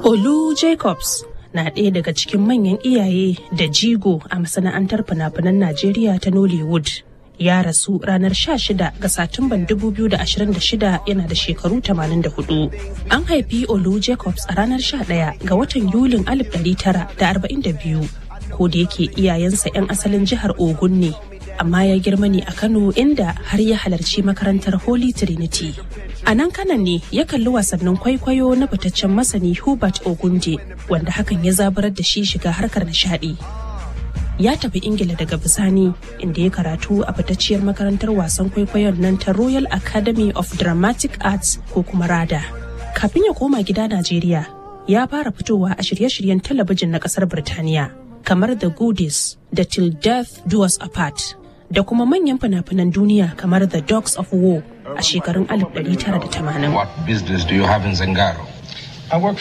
Olu Jacobs na ɗaya daga cikin manyan iyaye da jigo a masana'antar fina-finan Najeriya ta Nollywood. Ya rasu ranar 16 ga Satumban 2026 yana da shekaru 84. An haifi Olu Jacobs a ranar 11 ga watan Yulin 1942, ko da yake iyayensa 'yan asalin jihar Ogun ne. amma ya girma ne a Kano inda har ya halarci makarantar Holy Trinity. A nan kanan ne ya kalli wasannin kwaikwayo na fitaccen masani Hubert Ogunje wanda hakan ya zabarar da shi shiga harkar nishadi. Ya tafi Ingila daga bisani inda ya karatu a fitacciyar makarantar wasan kwaikwayon nan ta Royal Academy of Dramatic Arts ko kuma RADA. Kafin ya koma gida Najeriya, ya fara fitowa a shirye-shiryen talabijin na kasar Birtaniya kamar The Goodies da Till Death Do Us Apart. da kuma manyan fina-finan duniya kamar The Dogs of War a shekarun 1980. What business do you have in Zangaro? I work